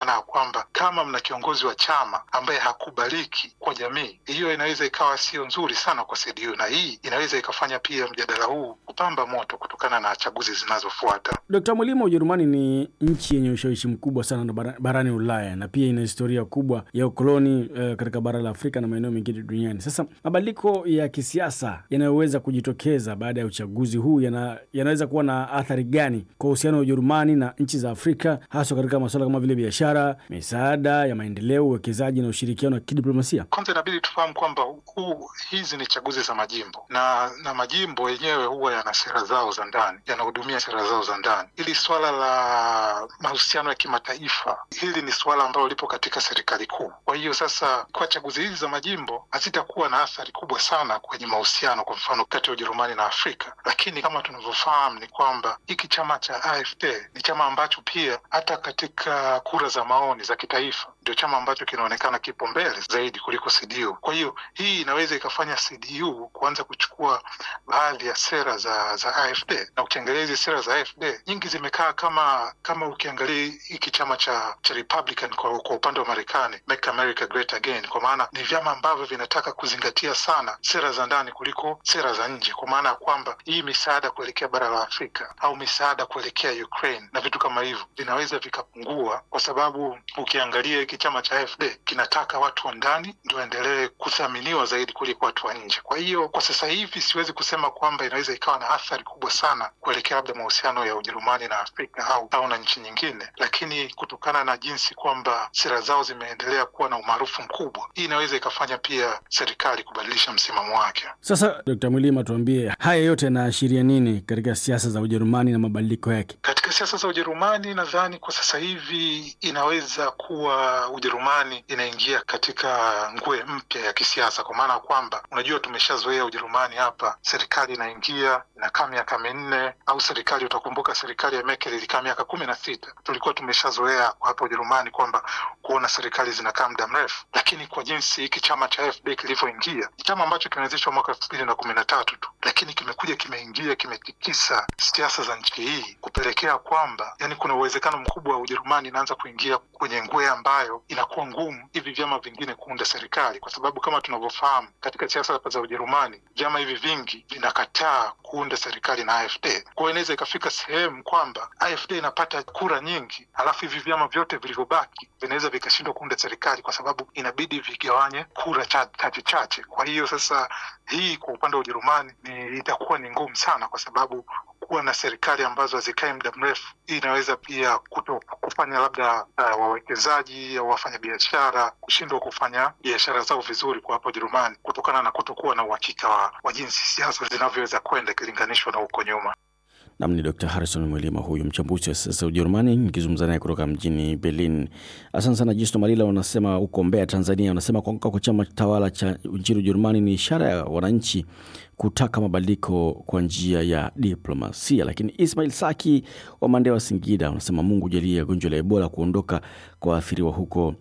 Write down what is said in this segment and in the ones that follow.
maana ya kwamba kama mna kiongozi wa chama ambaye hakubaliki kwa jamii, hiyo inaweza ikawa sio nzuri sana kwa CDU, na hii inaweza ikafanya pia mjadala huu kupamba moto kutokana na chaguzi zinazofuata. Dkt. Mwilima, Ujerumani ni nchi yenye ushawishi mkubwa sana barani Ulaya na pia ina historia kubwa ya ukoloni uh, katika bara la Afrika na maeneo mengine duniani. Sasa mabadiliko ya kisiasa yanayoweza kujitokeza baada ya uchaguzi huu yana, yanaweza kuwa na athari gani kwa uhusiano wa Ujerumani na nchi za Afrika, haswa katika masuala kama vile biashara, misaada ya maendeleo, uwekezaji na ushirikiano wa kidiplomasia? Kwanza inabidi tufahamu kwamba huu hizi ni chaguzi za majimbo na na majimbo yenyewe huwa yana sera zao za ndani, yanahudumia sera zao za ndani. Hili swala la mahusiano ya kimataifa, hili ni suala ambalo lipo katika serikali kuu. Kwa hiyo sasa, kwa chaguzi hizi za majimbo hazitakuwa na athari kubwa sana kwenye mahusiano, kwa mfano kati ya Ujerumani na Afrika, lakini kama tunavyofahamu ni kwamba hiki chama cha AfD ni chama ambacho pia hata katika kura za maoni za kitaifa ndio chama ambacho kinaonekana kipo mbele zaidi kuliko CDU. Kwa hiyo hii inaweza ikafanya CDU kuanza kuchukua baadhi ya sera za za AfD, na ukiangalia hizi sera za AfD nyingi zimekaa kama kama ukiangalia hiki chama cha cha Republican kwa, kwa upande wa Marekani, Make America Great Again, kwa maana ni vyama ambavyo vinataka kuzingatia sana sera za ndani kuliko sera za nje, kwa maana ya kwamba hii misaada kuelekea bara la Afrika au misaada kuelekea Ukraine na vitu kama hivyo vinaweza vikapungua, kwa sababu ukiangalia hiki chama cha AfD kinataka watu wa ndani ndio waendelee kuthaminiwa zaidi kuliko watu wa nje. Kwa hiyo kwa sasa hivi siwezi kusema kwamba inaweza ikawa na athari kubwa sana kuelekea labda mahusiano ya Ujerumani na Afrika au au na nchi nyingine, lakini kutokana na jinsi kwamba sera zao zimeendelea kuwa na umaarufu mkubwa, hii inaweza ikafanya pia serikali kubadilisha msimamo wake. Sasa Dkt. Mwilima, tuambie haya yote yanaashiria nini katika siasa za Ujerumani na mabadiliko yake? Katika siasa za Ujerumani, nadhani kwa sasa hivi inaweza kuwa Ujerumani inaingia katika ngwe mpya ya kisiasa, kwa maana ya kwamba unajua, tumeshazoea Ujerumani hapa, serikali inaingia inakaa miaka minne, au serikali, utakumbuka serikali ya Merkel ilikaa miaka kumi na sita. Tulikuwa tumeshazoea hapa Ujerumani kwamba kuona serikali zinakaa muda mrefu, lakini kwa jinsi hiki chama cha AfD kilivyoingia, ni chama ambacho kimeanzishwa mwaka elfu mbili na kumi na tatu tu, lakini kimekuja kimeingia, kimetikisa siasa za nchi hii kupelekea kwamba yani kuna uwezekano mkubwa wa Ujerumani inaanza kuingia kwenye ngwe ambayo inakuwa ngumu hivi vyama vingine kuunda serikali, kwa sababu kama tunavyofahamu katika siasa za Ujerumani vyama hivi vingi vinakataa kuunda serikali na AfD. Kwa hiyo inaweza ikafika sehemu kwamba AfD inapata kura nyingi, alafu hivi vyama vyote vilivyobaki vinaweza vikashindwa kuunda serikali, kwa sababu inabidi vigawanye kura chache chache. Kwa hiyo sasa hii kwa upande wa Ujerumani ni itakuwa ni ngumu sana, kwa sababu kuwa na serikali ambazo hazikai muda mrefu, hii inaweza pia kuto kufanya labda uh, wawekezaji au wafanyabiashara kushindwa kufanya biashara zao vizuri kwa hapa Ujerumani kutokana na kutokuwa na uhakika wa, wa jinsi siasa zinavyoweza kwenda ikilinganishwa na huko nyuma. Nam ni Dr Harrison Mwilima, huyu mchambuzi wa siasa Ujerumani, nikizungumza naye kutoka mjini Berlin. Asante sana. Jisto Malila wanasema huko Mbeya, Tanzania, wanasema kuanguka kwa chama tawala cha nchini Ujerumani ni ishara ya wananchi kutaka mabadiliko kwa njia ya diplomasia. Lakini Ismail Saki wa Mandewa, Singida, wanasema Mungu jalie gonjwa la Ebola kuondoka kwa waathiriwa huko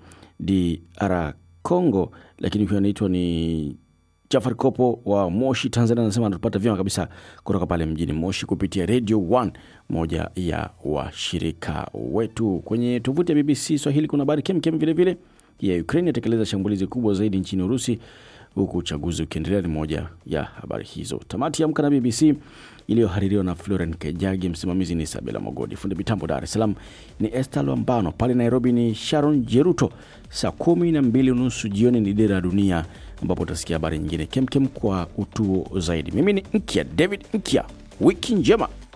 DR Congo. Lakini huyo anaitwa ni Jafar Kopo wa Moshi, Tanzania, anasema anatupata vyema kabisa kutoka pale mjini Moshi kupitia Radio 1, moja ya washirika wetu. Kwenye tovuti ya BBC Swahili kuna habari kemkem vilevile ya Ukraine yatekeleza shambulizi kubwa zaidi nchini Urusi, huku uchaguzi ukiendelea. Ni moja ya habari hizo. Tamati ya Amka na BBC iliyohaririwa na Floren Kejagi, msimamizi ni Isabela Mogodi, fundi mitambo Dar es Salaam ni Esther Lwambano, pale Nairobi ni Sharon Jeruto. Saa kumi na mbili unusu jioni ni Dira ya Dunia, ambapo utasikia habari nyingine kemkem kwa utuo zaidi. Mimi ni Nkya David Nkya, wiki njema.